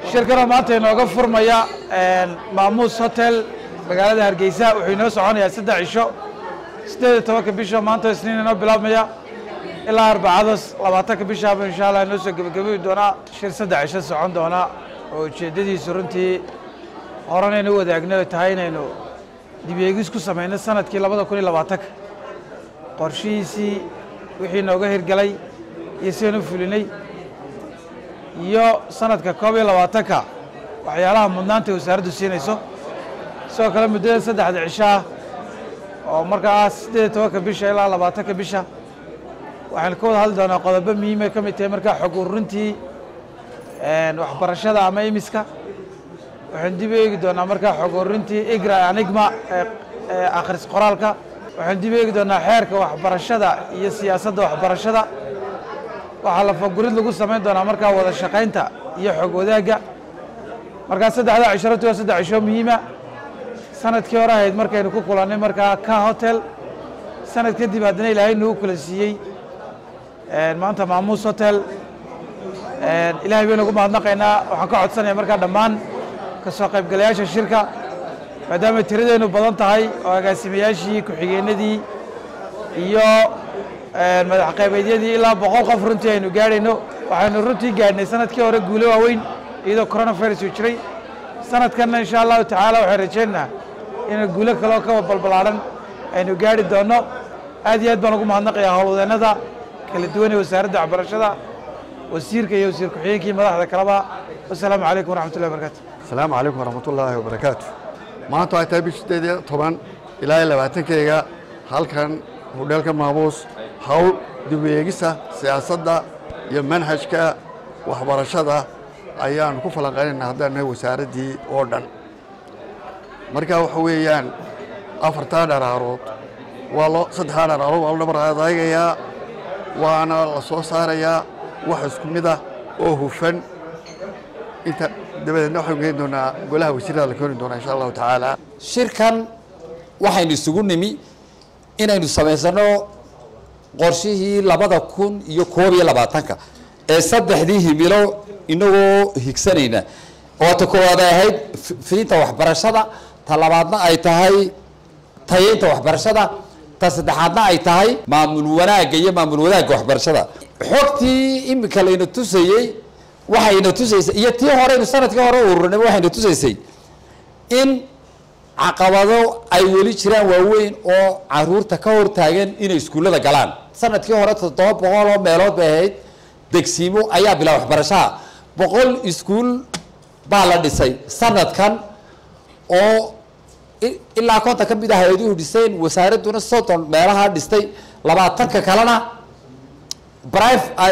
shirkanoo maanta inooga furmaya maamuus hotel magaalada hargeysa wuxuu inoo soconayaa saddex cisho siddeed iyo tobanka bisha maanta isniin inoo bilaabmaya ilaa arbacadas labaatanka bishaaba insha allah inoo soo gebagabeyi doonaa shir saddex cisho socon doona oo ujeeddadiisu runtii horanaynu u wadaagno ay tahay inaynu dibeegis ku samayno sanadkii labada kun iyo labaatanka qorshihiisii wixii nooga hirgalay iyo sidaynu fulinay iyo sanadka koob iyo labaatanka waxyaalaha mudnaanta wasaaraddu siinayso sidoo kale muddada saddexda cisho ah oo markaa siddeed iyo tobanka bisha ilaa labaatanka bisha waxaynu ka wada hadli doonaa qodobo muhiimay ka mid tahay markaa xog ururintii waxbarashada ama imiska waxaynu dib u eegi doonaa markaa xog ururintii igra anigma ee akhris qoraalka waxaynu dib u eegi doonaa xeerka waxbarashada iyo siyaasadda waxbarashada waxaa la fagurid lagu samayn doonaa markaa wada shaqaynta iyo xog wadaagga markaa saddexda cisharatu waa saddex cisho muhiima sanadkii hore ahayd markaynu ku kulannay markaa ka hotel sanad kadib haddana ilaahay nagu kula siiyey maanta maamuus hotel ilaahay baynu ugu mahadnaqaynaa waxaan ka codsanaya markaa dhammaan ka soo qaybgalayaasha shirka maadaamay tiradeennu badan tahay oo agaasimayaashii ku-xigeenadii iyo madax qaybeedyadii ilaa boqol qof runtii aynu gaadhayno waxaynu runtii gaadhnay sanadkii hore guulo waaweyn iyadoo coronavirus uu jiray sanadkanna insha allahu tacaala waxaan rajaynaynaa inay guulo kaleo ka balbalaaran aynu gaadhi doonno aad iyo aad baan ugu mahadnaqayaa howlwadeennada kala duwan ee wasaaradda waxbarashada wasiirka iyo wasiir ku-xigeenkii madaxda kaleba wasalaamu calaykum waraxmatullahi wabarakatu asalaamu calaykum waraxmatullaahi wabarakaatu maanta waxay tahay bish sideed iyo toban ilaa iyo labaatankeyga halkan hudheelka maamuus hawl dib u eegisa siyaasadda iyo manhajka waxbarashada ayaanu ku falanqaynaynaa haddaan nahay wasaaraddii oo dhan marka waxa weeyaan afartaa dharaarood waa lo saddexdaa dharaarood waa lo dhabar adaygayaa waana la soo saarayaa wax isku mid ah oo hufan inta dabadeedna waxaynu geyn doonaa golaha wasiirada la keeni doonaa insha allahu tacaala shirkan waxaynu isugu nimi inaynu samaysano qorshihii labada kun iyo koob iyo labaatanka ee saddexdii himilo inagoo higsanayna oo ta koowaad ay ahayd fidinta waxbarashada ta labaadna ay tahay tayeynta waxbarashada ta saddexaadna ay tahay maamul wanaagga iyo maamul wadaagga waxbarashada xogtii imika layna tusayey waxayna tusaysay iyo tii horeynu sanadkii hore ururinay waxayna tusaysay in caqabado ay weli jiraan waaweyn oo caruurta ka hortaagan inay iskuullada galaan sanadkii hore toddoba boqol oo meelood bay ahayd degsiimo ayaa bilaa waxbarashaha boqol iskuul baa la dhisay sanadkan oo ilaa konton ka mid ah hay-aduhu dhiseen wasaaradduna soddon meelaha dhistay labaatanka kalena brive ay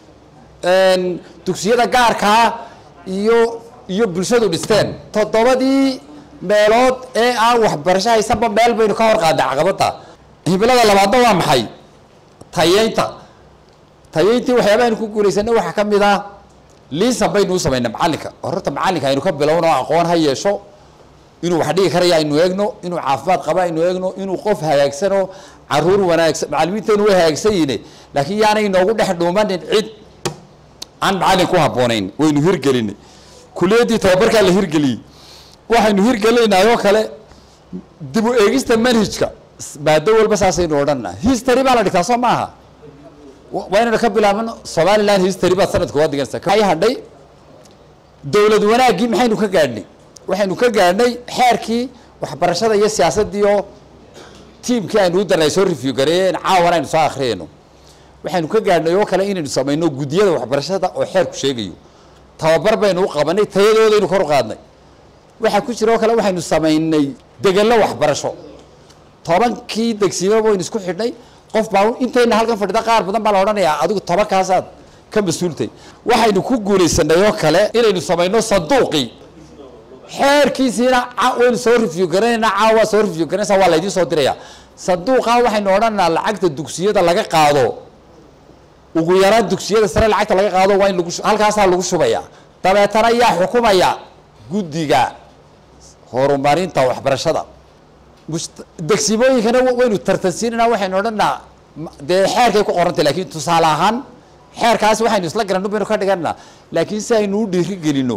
dugsiyada gaarkaa iyo iyo bulshadu dhisteen toddobadii meelood ee aan waxbarasho haysanba meel baynu ka hor qaadnay caqabadda himilada labaadna waa maxay tayeynta tayeyntii waxyaabaha ku guulaysanay waxaa ka mid ah liisan baynu u samaynay macalinka horta macalinka aynu ka bilowno aqoon ha yeesho inuu wax dhigi karaya aynu eegno inuu caafimaad qaba aynu eegno inuu qof hagaagsanoo caruur wanaagsan macalimiintaynu way hagaagsan yihiin laakiin yaanay inoogu dhex dhuumanin cid aan macalin ku habboonayn waynu hirgelinay kuliyaddii tababarkaa la hirgeliyey waxaynu hirgelinaynaa oo kale dib u eegista manhajka maado walba saasaynu odhanna history baa la dhigtaa soo maaha waa inaynu ka bilaabano somaliland history baa sanadka waa diganaysa ay hadhay dowlad wanaaggii maxaynu ka gaadhnay waxaynu ka gaadhnay xeerkii waxbarashada iyo siyaasaddii oo tiimkii aynu u darnay soo review gareeyeen caawan aynu soo akhriyayno waxaynu ka gaadhnay oo kale inaynu samayno guddiyada waxbarashada oo xeerku sheegayo tababar baynu u qabanay tayadoodaynu kor u qaadnay waxaa ku jira oo kale waxaynu samaynay degello waxbarasho tobankii degsiimo baynu isku xidhnay qof baa intayna halkan fadhida qaar badan baa la odhanayaa adigu tobankaasaad ka mas-uultay waxaynu ku guulaysanay oo kale inaynu samayno sanduuqii xeerkiisiina waynu soo review garanaynaa caawa soo review garanaysa waa laydiin soo diraya sanduuqa waxaynu odhanaa lacagta dugsiyada laga qaado ugu yaraan dugsiyada sare lacagta laga qaado waa in lagu halkaasaa lagu shubaya dabeetana yaa xukumaya guddiga horumarinta waxbarashada degsimooyinkana waynu tartansiinanaa waxaynu odhanaa dee xeerkay ku qorantay laakiin tusaale ahaan xeerkaas waxaynu isla garanno baynu ka dhiganaa laakiin si aynu u dhiiri gelino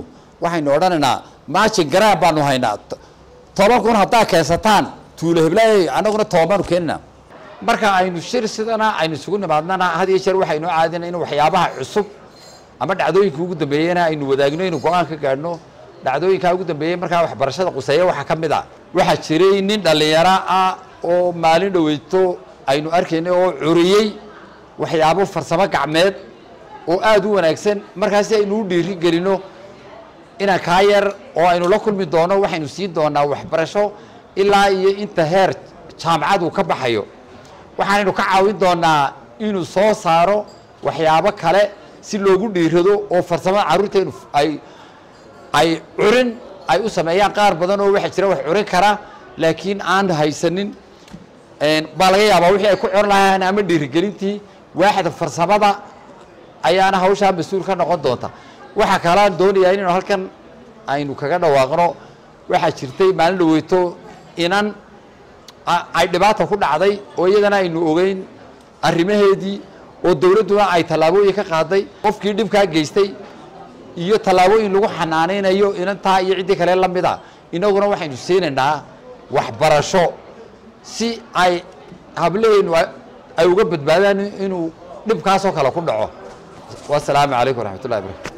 waxaynu odhanaynaa maajin garaan baanu haynaa toban kun haddaa keensataan tuulo heblaay annaguna toban baanu keenina marka aynu shir sidana aynu isugu nimaadnana had iyo jeer waxaynoo caadina in waxyaabaha cusub ama dhacdooyinka ugu dambeeyena aynu wadaagno inuu go-aan ka gaadhno dhacdooyinkaa ugu dambeeyey markaa waxbarashada quseeya waxaa ka mid a waxaa jiray nin dhallinyaro ah oo maalin dhaweyto aynu arkaynay oo curiyey waxyaabo farsamo gacmeed oo aada u wanaagsan markaasi aynu u dhiiri gelino inaan kaa yar oo aynu la kulmi doono waxaynu siin doonaa waxbarasho ilaa iyo inta heer jaamacad uu ka baxayo waxaanaynu ka caawin doonaa inuu soo saaro waxyaabo kale si loogu dhiirado oo farsamada carruurteenu ay ay curin ay u sameeyaan qaar badan oo waxaa jira wax curin kara laakiin aan haysanin baa laga yaabaa wixii ay ku curin lahaayeen ama dhiirigelintii waaxda farsamada ayaana hawshaa mas-uul ka noqon doonta waxaa kalaan doonayaa inaynu halkan aynu kaga dhawaaqno waxaa jirtay maalin dhaweyto inan ay dhibaata ku dhacday oo iyadana aynu ogeyn arrimaheedii oo dowladduna ay tallaabooyin ka qaaday qofkii dhibkaa geystay iyo tallaabooyin lagu xanaanaynayo inantaa iyo ciddii kale la mid a inaguna waxaynu siinaynaa waxbarasho si ay hableenu ay uga badbaadaan inuu dhibkaasoo kale ku dhaco wasalaamu calaykum waraxmat ullahi barakatu